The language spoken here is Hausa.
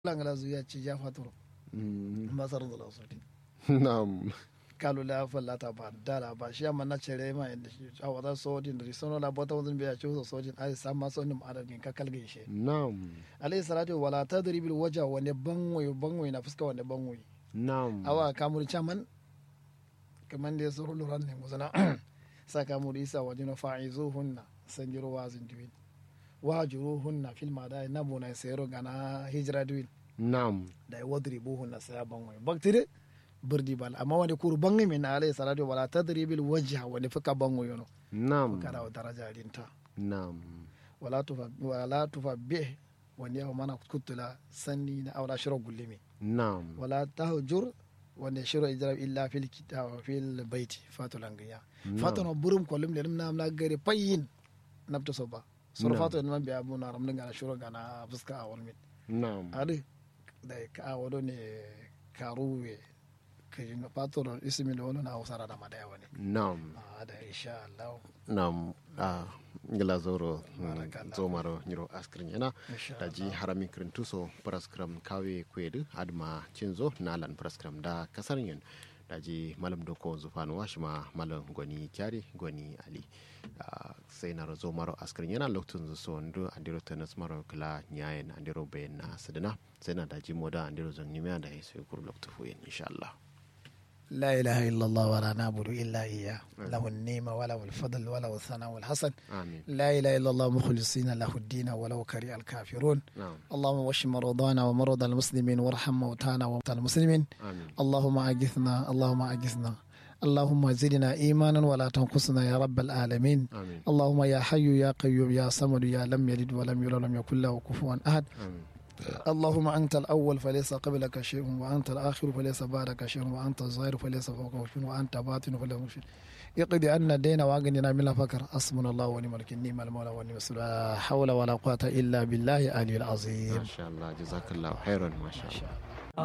langala zuya ci ja fatoro masar da lausoti na'am kalu la falla ta ba dala ba shi amma na cere ma inda shi a wata sojin da risono la bota wazin biya ci so sojin ai sam ma sonin adadin ka kalge shi na'am alayhi salatu wala tadribil waja wani banwoyi banwoyi na fuska wani banwoyi na'am awa kamur chaman kaman da yaso luran ne musana sa kamur isa wajin fa'izuhunna sanjiro wazin duwin wajuruhunna fil madai nabuna sayro gana hijra duwin na'am da ya wadri buhun na saya banwai baktire birdi bal amma wani kuru bangi min alayhi salatu wala tadribil wajha wani fuka bango yono na'am kada wa daraja rinta na'am wala tufa wala tufa be wani yawa mana kutula sanni na aura shiro gullimi na'am wala tahjur wanda shiro ijrab illa fil kitab fil baiti fatulangiya fatano burum kolum le nam na gare payin nabta soba sura Na'am. fatu man biya bu na ramnin gana shiro gana fuska a walmin na'am adi da ka wado ne karuwe ka yi patron ismi da wani na hausara da madaya wani na'am a da insha Allah nam a ngila zoro Barakallah. zomaro nyiro askrin yana Insha da ji harami krintuso praskram kawe kwedu adma cinzo nalan praskram da kasar yin da ji malam doko zufanu washima malam gwani kyari gwani ali Ah, sai na zo maro askrin yana lokacin zu so ndu andiro tenas maro kala nyayen andiro bayan na sadana sai na da ji moda andiro zon nimiya da ya sai kur lokacin fuyin insha Allah لا إله إلا الله ولا نعبد إلا إياه له النعمة وله الفضل وله الثناء والحسن amin لا إله إلا الله مخلصين له الدين ولو كره الكافرون na'am اللهم واشف مرضانا ومرضى المسلمين وارحم موتانا وموتى المسلمين amin اللهم أجثنا اللهم أجثنا اللهم زدنا إيمانا ولا تنقصنا يا رب العالمين amin اللهم يا حي يا قيوم يا صمد يا لم يلد ولم يولد ولم يكن له كفوا أحد amin اللهم أنت الأول فليس قبلك شيء وأنت الآخر فليس بعدك شيء وأنت الظاهر فليس فوقك شيء وأنت باطن فليس فوقك شيء اقضي عنا الدين واغننا من الفقر حسبنا الله ونعم الوكيل نعم المولى ونعم الرسول لا حول ولا قوة إلا بالله العلي العظيم masha Allah jazakallahu khairan masha Allah إن شاء الله